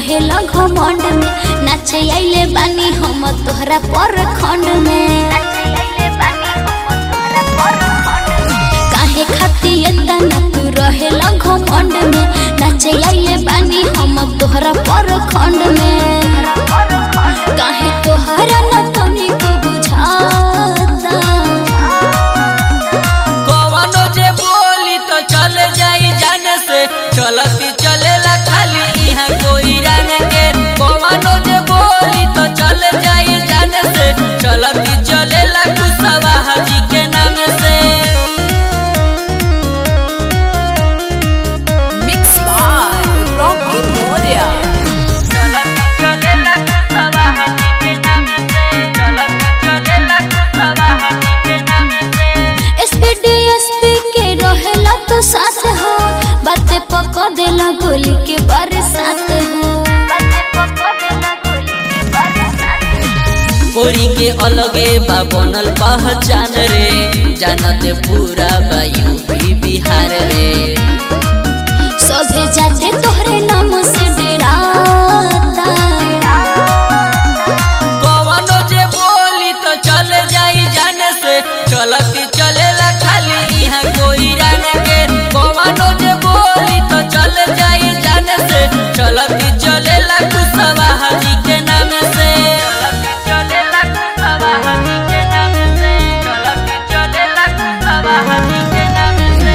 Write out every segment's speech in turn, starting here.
रहेला घमंड में नाचे आइले बानी हम तोहरा पर खंड में काहे खाती एतना तू रहेला घमंड में नाचे आइले बानी हम तोहरा पर खंड में काहे तोहरा न तनिको बुझाता कवनो जे बोली तो चल जाई जाने से चलती चलेला खाली इहाँ कोई रंग के कवनो जे बोली तो चल जाई जाने से चलती चलेला कुशवा हाजी के नाम से Mix by Rocky Moria. चलती चलेला कुशवा हाजी के नाम से चलती चलेला कुशवा हाजी के नाम से एसपी एसपी के रहेला तो साथ हो बातें पको देला गोली के बरसात हो कोरी के अलगे बा बनल पहचान रे जानत पूरा बा यूपी बिहार रे सभे जाते तोहरे नाम से डराता कवनो जे बोली तो चल जाई जाने से चलती चलेला खाली यहाँ कोई रंग के कवनो जे बोली तो चल जाई जाने से चलती चलेला कुशवा हाजी के नाम से चलती चलेला कुशवा हाजी के नाम से चलती चलेला कुशवा हाजी के नाम से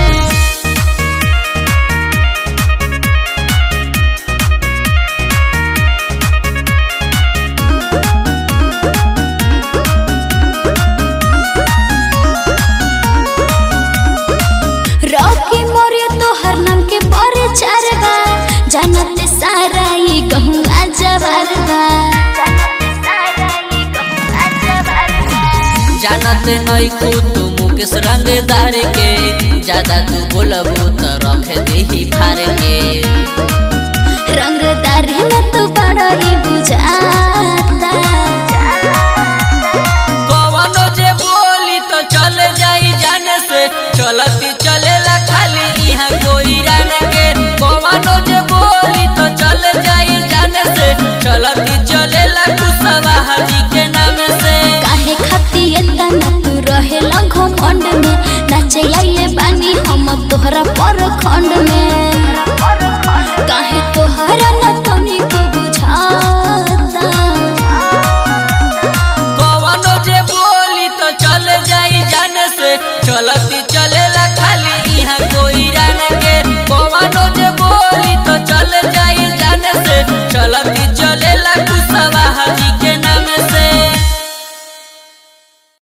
रॉकी मोरे तोहर नाम के प्रचार बा जानत सारा ये गहुआ जवार बा जानत नहीं को तू मुकेश रंगदार के ज्यादा तू बोलबू तो रख देही फार के रंगदार न तो बड़ा ही बुझाता कवनो जे बोली तो चल जाई जाने से चलती चलेला खाली यहाँ कोई रंग के कवनो जे बोली तो चल जाई जाने से चलती चलेला कुशवा हाजी के नाम से काहे खाती एतना तू रहेला घमंड में नाचे आइले बानी हम तोहरा पर खंड में काहे तोहरा न तनिको बुझाता कवनो जे बोली तो चल जाई जाने से चल